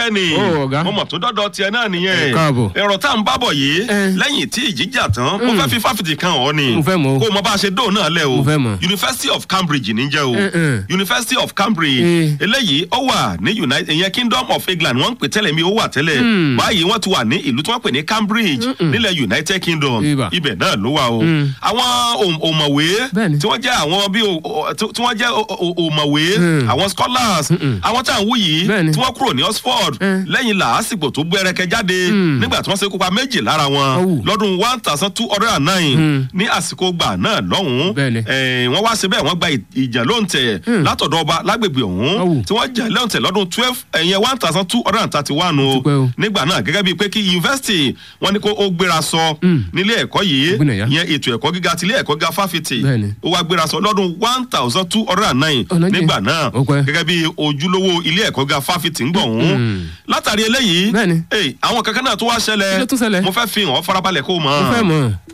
bẹ́ẹ̀ ni Ó, ọ̀gá. mo mọ̀ tó dọ́dọ̀ tiẹ̀ náà nìyẹn Ẹ káàbọ̀. ẹ̀rọ tá à ń bábọ̀ yìí Ẹ. lẹ́yìn tí ìjì jà tán mo fẹ́ fi fáfitì kan ọ̀ ni Mo fẹ́ mọ̀ o. kó o mọ bá a ṣe dóò náà lẹ̀ o Mo fẹ́ mọ̀. University of Cambridge níjẹ́ o Ẹ, ẹ. University of Cambridge Ẹ. eléyìí ó wà ní United ìyẹn Kingdom of England wọ́n ń pè tẹ́lẹ̀ mi ó wà tẹ́lẹ̀ báyìí wọ́n ti wà ní ìlú tí wọ́n pè ní Cambridge nílẹ̀ United Kingdom Ibà. ibẹ̀ náà ló wà o àwọn òm- òmọ̀wé Bẹ́ẹ̀ni. tí wọ́n jẹ́ àwọn bí o- o- tí tí wọ́n jẹ́ o- o- òmọ̀wé Mm. àwọn scholars àwọn tá à ń wú yìí Bẹ́ẹ̀ni. tí wọ́n kúrò ní Oxford Mm. lẹ́yìn làásìgbò tó gbẹrẹkẹ jáde nígbà tí wọ́n ṣekú pa méjì lára wọn Ọ̀wù. lọ́dún one thousand two hundred and nine ní àsìkò gbà náà lọ́hùn-ún Bẹ́ẹ̀ni. Eh, wọ́n wá síbẹ̀ wọ́n gba ì- ìjà lóǹtẹ̀ látọ̀dọ̀ ọba lágbègbè ọ̀hún Ọ̀wù. tí wọ́n jà lóǹtẹ̀ lọ́dún twelve ẹ̀yẹn one thousand two hundred and thirty one o Ó ti pẹ́ o. nígbà náà gẹ́gẹ́ bíi pé kí yunifásitì wọn ní kó ó gbéra sọ nílé ẹ̀kọ́ yìí Ó gbìnà yá. ìyẹn ètò ẹ̀kọ́ gíga tilé ẹ̀kọ́ gíga fáfitì Bẹ́ẹ̀ni. ó wá gbéra sọ lọ́dún one thousand two hundred and nine Ọ̀nà jìn. nígbà náà Ó pẹ́. gẹ́gẹ́ bí ojúlówó ilé ẹ̀kọ́ gíga fáfitì ń gbọ̀hún látàrí eléyìí Bẹ́ẹ̀ni. eh, àwọn kankan náà tó wá Kí ló ṣẹlẹ̀ tún ṣẹlẹ̀? mo fẹ́ fi hàn ọ́ farabalẹ̀ kó o mọ̀ Mo fẹ́ mọ̀.